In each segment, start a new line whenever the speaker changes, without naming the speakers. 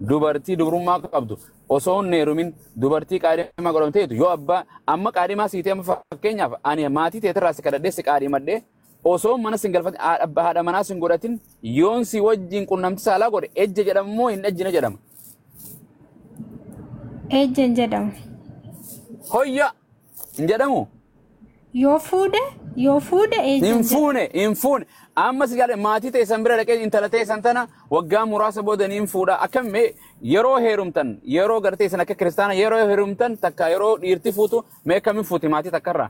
dubartii dubrummaa qabdu osoo hin heerumin dubartii qaadhimaa godhamteetu yoo abbaa amma qaadhimaa siitee amma fakkeenyaaf ani maatii teetirraa si kadhadhee si qaadhimadhee osoo mana sin galfatin haadha manaa sin godhatin yoon si wajjin qunnamti saalaa godhe ejja jedhama moo hin ejjine jedhama.
Ejjen jedhama.
Hoyya hin jedhamu.
Yoo fuudhe yoo fuudhe ejjen
Hin
jedhama.
fuune hin fuune amma si galee maatii teessan bira dhaqee intala teessan tana waggaa muraasa booda niin fuudha akkam mee yeroo heerumtan yeroo gartee isin akka kiristaana yeroo heerumtan takka yeroo dhiirti fuutu mee akkamiin fuuti maatii takkarraa.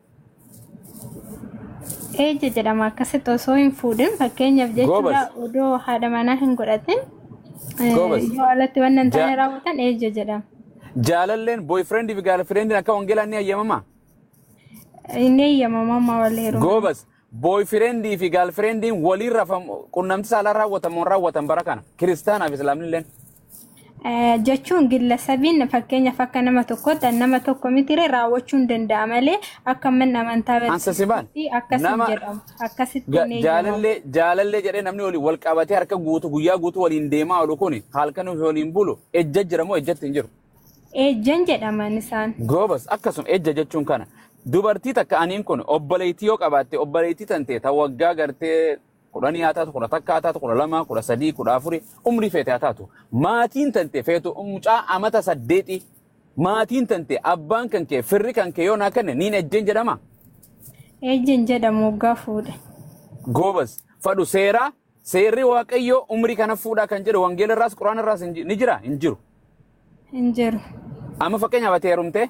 Ejje jedhama akkasitti osoo hin fuudhin fakkeenyaaf jechuudha
Goobas.
odoo haadha manaa hin godhatin eh,
Goobas.
yoo alatti waan hin taane
Ja-
raawwatan ejje jedhama.
Jaalalleen booyfireendiif fi gaalfireendiin akka wangeelaa ni ayyamamaa.
Inni eeyyamamama wal heeruma.
Goobas booyfirendii fi gaalfirendiin waliin rafamu qunnamti saalaa raawwatamu raawwatan bara kana kiristaanaaf islaamnilleen.
Eh, jechuun gillasabiin fakkeenyaaf akka nama tokkotti nama tokko mitire raawwachuun danda'a malee akka mana amantaa
Ansa si baal.
akkas
Nama-
jedhamu akkasitti
Ga-
hin eeyyamamu.
Jaalallee jaalallee jedhee namni waliin wal qabatee harka guutu guyyaa guutuu waliin deemaa oolu kun halkan waliin bulu ejja jira moo ejjatti hin jiru.
Ejjen jedhaman isaan.
Goobas akkasuma ejja jechuun kana. Dubartii takka aniin kun obboleettii yoo qabaatte obboleettii tante ta waggaa gartee kudhanii haa taatu kudha takka haa taatu kudha lama kudha sadii kudha afuri umrii feete haa taatu. Maatiin tante feetu mucaa amata saddeeti. Maatiin tante abbaan kan kee firri kan kee yoo naa kenne niin ejjeen jedhama.
Ejjen jedhamu waggaa fuudhe.
Goobas fadhu seeraa seerri waaqayyoo umrii kana fuudhaa kan jedhu wangeela irraas quraana irraas hin ji- ni jira hin jiru.
Hin jiru.
Amma fakkeenyaaf ati heerumtee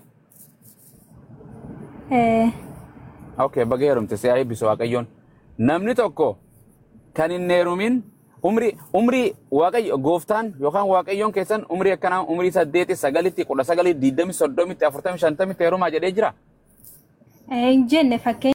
Eh,
Okay, baga heerumte si haa eebbisu waaqayyoon. Namni tokko kan hin heerumin umrii umrii waaqayyo gooftaan yookaan waaqayyoon keessan umrii akkanaa umrii saddeeti sagalitti kudha sagalii digdami soddomitti afurtami shantamitti heerumaa jedhee jira.
eh, hin jenne fakkeenya.